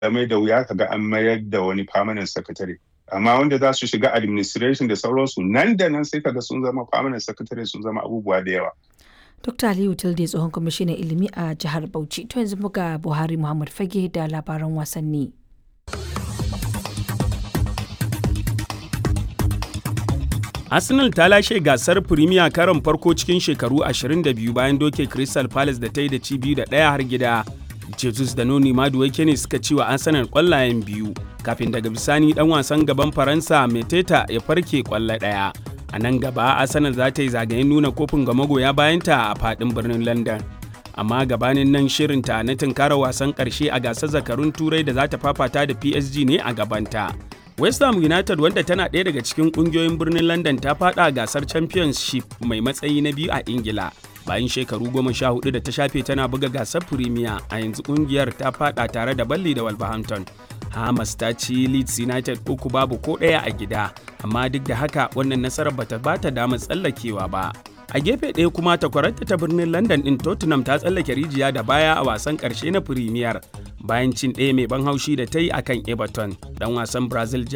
mai da wuya kaga an mayar da wani permanent secretary amma wanda za su shiga administration da sauransu nan da nan sai kaga sun zama permanent secretary sun zama abubuwa da yawa Dr. Aliyu Tilde tsohon kwamishinan ilimi a jihar Bauchi. To yanzu muga Buhari Muhammad Fage da labaran wasanni. Arsenal ta lashe gasar Premier karon farko cikin shekaru 22 bayan doke Crystal Palace da ta yi da ci biyu da ɗaya har gida. Jesus da Noni Maduwake ne suka ci wa Arsenal ƙwallayen biyu, kafin daga bisani ɗan wasan gaban Faransa Meteta ya farke ƙwallo ɗaya. A nan gaba Arsenal za ta yi zagayen nuna kofin ga magoya bayanta a faɗin birnin London. Amma gabanin nan shirinta na tunkara wasan ƙarshe a gasar zakarun Turai da za ta fafata da PSG ne a gabanta. West Ham United wanda tana ɗaya daga cikin ƙungiyoyin birnin London ta faɗa gasar Championship mai matsayi na biyu a Ingila. Bayan shekaru goma sha hudu da ta shafe tana buga gasar Premier a yanzu ƙungiyar ta faɗa tare da Balli da Wolverhampton. Hamas ta ci Leeds United uku babu ko ɗaya a gida, amma duk da haka wannan nasarar bata bata damar tsallakewa ba. A gefe ɗaya kuma takwararta ta birnin London ɗin Tottenham ta tsallake rijiya da baya a wasan ƙarshe na Premier bayan cin ɗaya mai ban haushi da ta yi akan Everton. Dan wasan Brazil